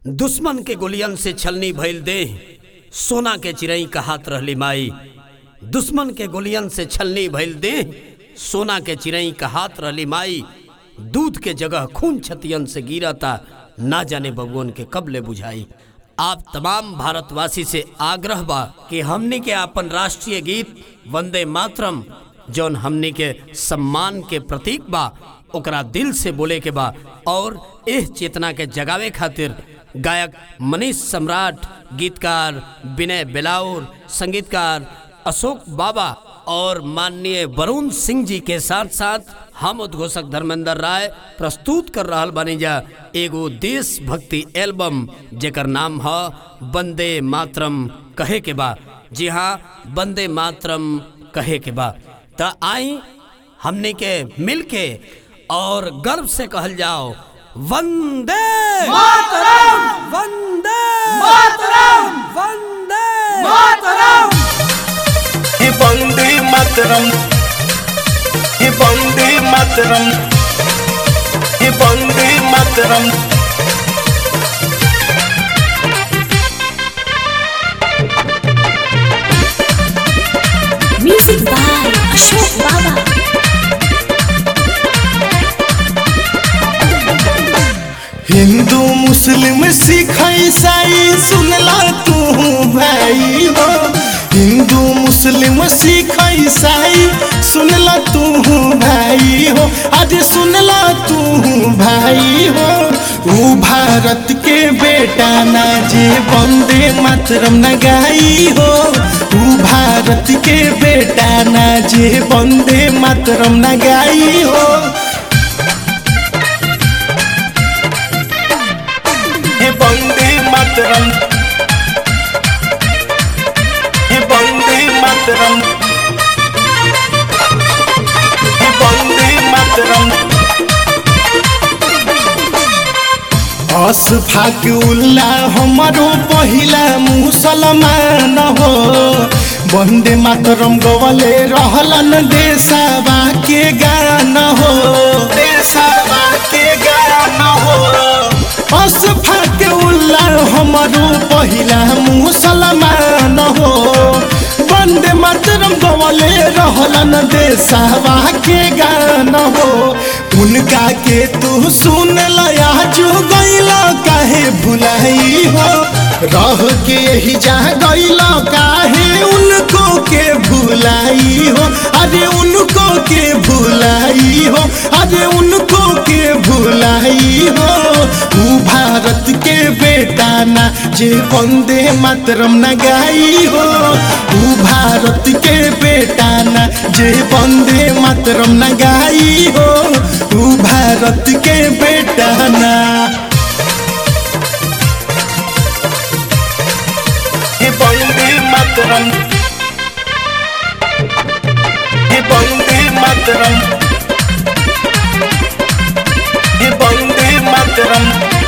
दुश्मन के गोलियन से छलनी भइल देह सोना के चिरई कहात रहली माई दुश्मन के गोलियन से छलनी भइल देह सोना के चिरई कहात रहली माई दूध के जगह खून छतियन से गिरता ना जाने भगवान के कब ले बुझाई आप तमाम भारतवासी से आग्रह बा कि हमनी के अपन राष्ट्रीय गीत वंदे मातरम जौन हमनी के सम्मान के प्रतीक बा ओकरा दिल से बोले के बा और एह चेतना के जगावे खातिर गायक मनीष सम्राट गीतकार विनय बेलाउर संगीतकार अशोक बाबा और माननीय वरुण सिंह जी के साथ साथ हम उद्घोषक धर्मेंद्र राय प्रस्तुत कर रहल बानी जा एगो देशभक्ति एल्बम जेकर नाम है वंदे मातरम कहे के बा जी हाँ वंदे मातरम कहे के बा त आई हमने के मिल के और गर्व से कहल जाओ वंदे मातरम! वंदे मातरम! वंदे मातरम हे वंदे मातरम हे वंदे मातरम हे वंदे Mataram Music by Ashok Baba. Hindu मुस्लिम सिख ईसाई सुनला तू भाई हो हिंदू मुस्लिम सिख ईसाई सुनला तू भाई हो आज सुनला तू भाई हो ऊ भारत के बेटा ना जे वंदे मातरम न गाई हो ऊ भारत के बेटा ना जे वंदे मातरम न गाई हो हे वंदे मातरम हे वंदे मातरम हे वंदे मातरम अशफाक उल्ला हमारो पहिला मुसलमान हो वंदे मातरम गवले रहलन देशवा के गान हो देशवा के गान हो अशफाक उल्ला हमारो पहिला मुसलमान हो वंदे मातरम गवले रहलन देशवा के गान हो उनका के तू सुन लया जो गैला काहे भुलाई हो रह के यही जा गैला काहे उनको के भुलाई हो अरे उनको के भुलाई हो अरे उनको के भुलाई हो ऊ भारत के बेटा ना जे वंदे मातरम न गाई हो ऊ भारत के बेटा ना जे वंदे मातरम न गाई हो ऊ भारत के बेटा ना हे वंदे मातरम हे वंदे मातरम हे वंदे मातरम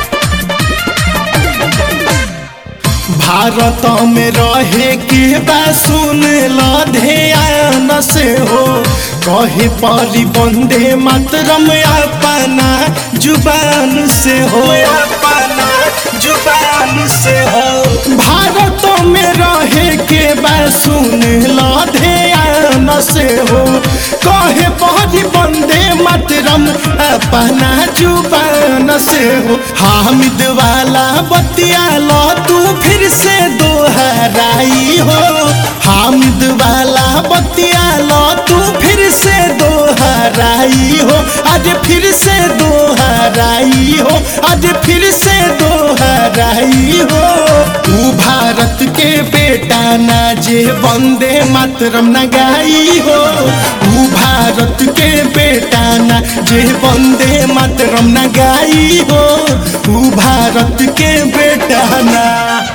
भारत में रहे के बा सुन ल ध्यान से हो कहे परी वंदे मातरम अपना जुबान से हो अपना जुबान से हो भारत में रहे के बा सुन ल ध्यान से हो कहे परी वंदे मातरम अपना जुबान से हो हामिद वाला बतिया लो तू फिर से दोहराई हो हामिद वाला बतिया लो तू फिर से दोहराई हो आज फिर से दोहराई हो आज फिर से दोहराई हो तू भारत के बेटा ना जे वंदे मातरम न गाई हो तू भारत के बेटा ना जे वंदे मातरम न गाई हो तू भारत के बेटा ना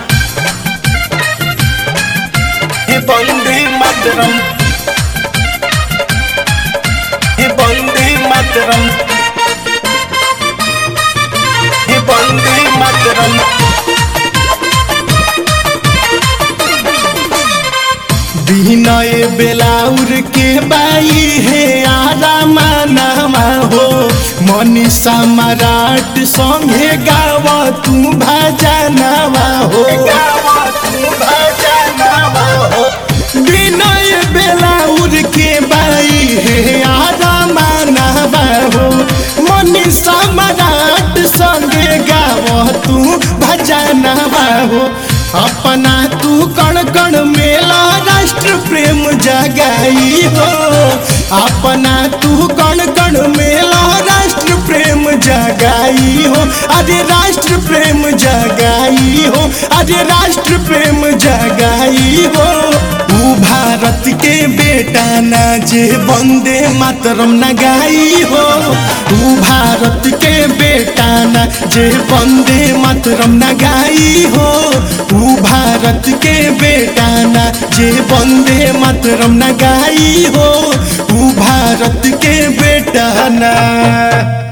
हे वंदे मातरम हे वंदे मातरम हे वंदे मातरम विनय बेलाउर के बाई हे आरा मानामा हो मनीषा मराठ संगे गाव तू भजनवा हो विनय बेलाउर के बाई हे आरा मानावा हो मनीषा मराठ संगे गाव तू भजनवा हो अपना तू कण कण मेला राष्ट्र प्रेम जगाई हो अपना तू कण कण मेला राष्ट्र प्रेम जगाई हो अरे राष्ट्र प्रेम जगाई हो अरे राष्ट्र प्रेम जगाई हो ऊ भारत के बेटा ना जे वंदे मातरम न गाई हो ऊ भारत के बेटा ना जे वंदे मातरम न गाई हो ऊ भारत के बेटा ना जे वंदे मातरम न गाई हो ऊ भारत के बेटा ना